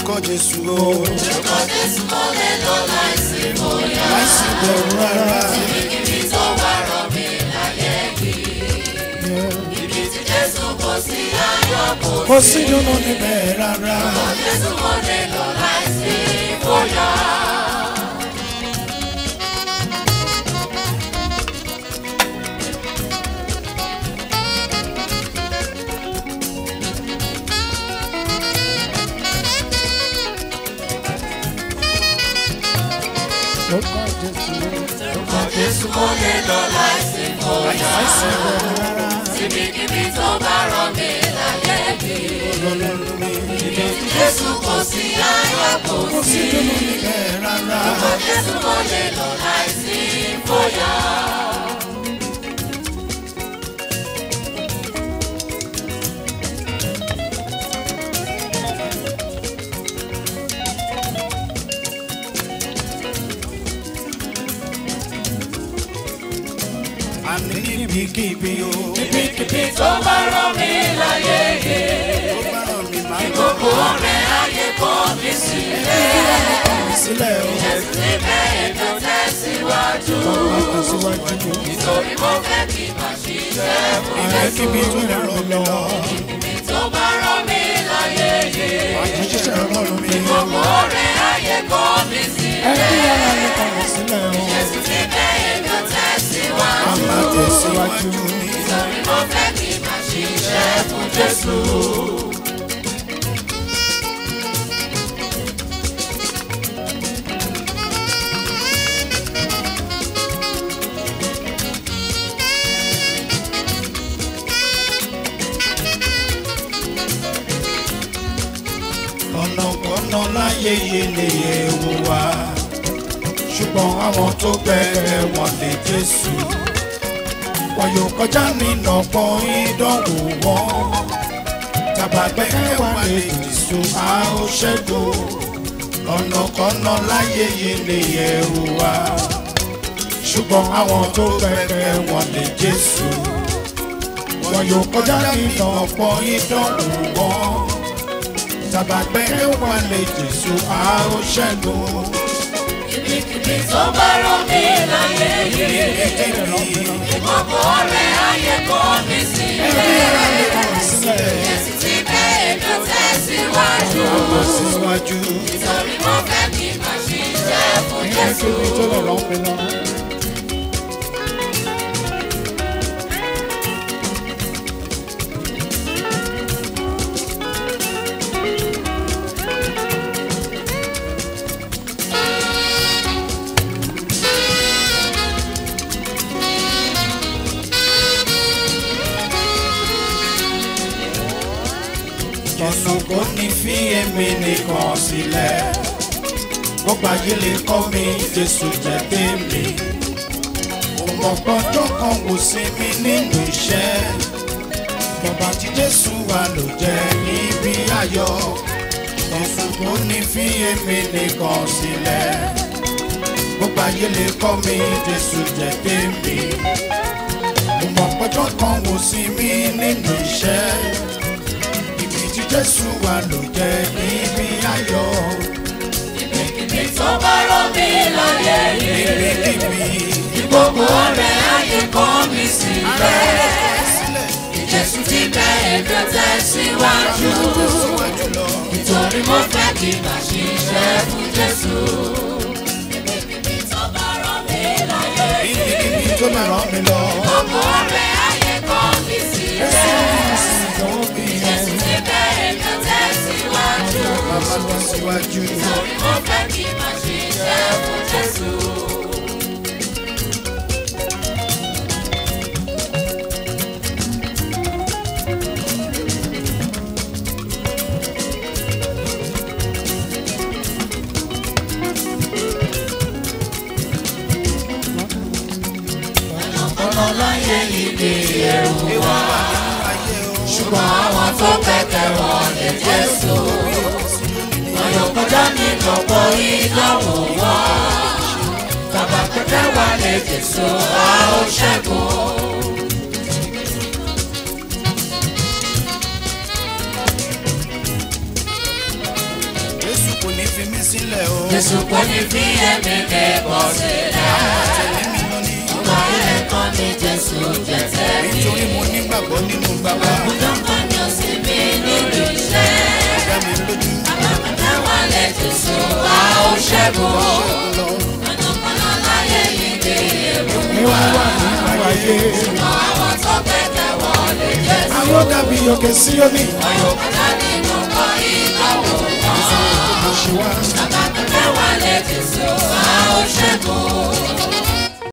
lórúkọ Jésù o. Lórúkọ Jésù mo lè lọ láìsí bóyá. Láìsí bẹ̀rù rárá. Ibi tó wà rọ̀ mí láyé yìí. Ibi tí Jésù kò sí ayọ̀ kò Kò sí dùnnú níbẹ̀ rárá. Jésù mo lè lọ láìsí bóyá. Lórúkọ Jésù o. Lórúkọ Jésù mo lè lọ láìsí bóyá. Láìsí bẹ̀rù rárá. Ibikíbi tó bá rọ̀ mí láyé yìí. Ọlọ́run mi. Ibi tí Jésù kò sí ayọ̀ kò Kò sí sí. dùnnú níbẹ̀ rárá. Lórúkọ Jésù mo lè lọ láìsí bóyá. Àní níbikíbi o. Ibikíbi tó bá rọ̀ mí láyé yìí. Ó bá ràn mí máa ń Gbogbo ọ̀rẹ́ ayé kọ̀ mí sílẹ̀. kọ̀ mí sílẹ̀ o. Níbẹ̀ ètò tẹ̀síwájú. Bàbá síwájú. Nítorí mo fẹ́ kí n máa ṣiṣẹ́ fún Ààrẹ kíbi tó lè ràn mí lọ. Ibi tó bá rọ̀ mí láyé yìí. Àjíṣẹ́ ọlọ́run mi. Gbogbo ọ̀rẹ́ ayé kọ̀ mí sílẹ̀. Ẹbí ara mi kọ̀ mí sílẹ̀ o. Níbẹ̀ ètò tẹ̀síwájú. Màmá tẹ̀síwájú. Nítorí mo fẹ́ kí n máa ṣiṣẹ́ fún Jésù. ọ̀nàkọ́nà láyé yìí lè ewu wa ṣùgbọ́n àwọn tó gbẹ̀rẹ̀ wọn lè Jésù wọn yóò kọjá nínú ọ̀pọ̀ ìdánwò wọn tàbàgbẹ́ wà lè Jésù a ó ṣẹ́gun ọ̀nàkọ́nà láyé yìí lè ewu wa ṣùgbọ́n àwọn tó gbẹ̀rẹ̀ wọn lè Jésù wọn yóò kọjá nínú ọ̀pọ̀ ìdánwò wọn tàbàgbẹ́ wà lè Jésù a ó ṣẹ́gun. Ibikíbi tó bá rọ̀ mí láyé yìí. Gbogbo ọ̀rẹ́ ayé kọ̀ mí sílẹ̀. Jésù ti bẹ́ ètò tẹ̀síwájú. síwájú Nítorí mo fẹ́ kí n máa ṣiṣẹ́ fún Jésù. kíbi tó lè rán mi lọ. Jésù kò ní fi èmi nìkan sílẹ̀. Gbogbo ayé lè kọ́ mi, Jésù jẹ́ tèmi. Ọmọ gbọ́dọ̀ kan wò sí mi nínú iṣẹ́. Bàbá tí Jésù wà ló jẹ́ níbi ayọ̀. Jésù kò ní fi èmi nìkan sílẹ̀. Gbogbo ayé lè kọ́ mi, Jésù jẹ́ tèmi. Ọmọ gbọ́dọ̀ kan wò sí mi nínú iṣẹ́ ibi tí jésù wà ló jẹ́ níbi ayọ̀ Ibikíbi tó bá rọ̀ mí láyé yìí. níbikíbi Gbogbo ọ̀rẹ́ ayé kọ̀ mí sílẹ̀. Jésù ti bẹ́ ètò tẹ̀síwájú. síwájú lọ Nítorí mo fẹ́ kí n máa ṣiṣẹ́ fún Jésù. Ibikíbi tó bá rọ̀ mí láyé yìí. níbikíbi tó lè rán mi lọ. Gbogbo ọ̀rẹ́ ayé kọ̀ mí sílẹ̀. Ìdánwò bí yẹn Jésù ti bẹ́ ètò tẹ̀síwájú. bàbá lọ síwájú. Nítorí mo fẹ́ kí n máa ṣiṣẹ́ fún Jésù. Ọ̀nà láyé ìdí ẹ̀rù wá. Ṣùgbọ́n àwọn tó kẹ̀kẹ́ wọn lè Jésù. Wọ́n yóò kọjá nínú ọ̀pọ̀ ìdánwò wọn. Bàbá kẹ̀kẹ́ wà lè Jésù, a ó ṣẹ́gun. sílẹ̀ o. Jésù kò ní fi ẹ̀mí mi kọ̀ sílẹ̀. Tẹ̀lé mi lọ ní. Ọgbà ilé kan ní Jésù jẹ́ tẹ̀mí. Nítorí mo nígbàgbọ́ nínú bàbá. Ọdún kan ní òsì mi nínú iṣẹ́. Dá mi lójú. Àbàkàtà wà lẹ̀ Jésù a ó ṣẹ́gun. Lọ. Ọdún kan náà láyé yìí ní èrò Wíwá wà nínú ayé. Ṣùgbọ́n àwọn tó gbẹ́kẹ̀ wọlé Jésù. Àwọn dàbí òkè Síónì. Ọ̀yọ̀kọ̀dá nínú kọ́ ìdánwò wọn. Mo ṣe wá. Àbàkàtà wà lẹ̀ Jésù a ó ṣẹ́gun.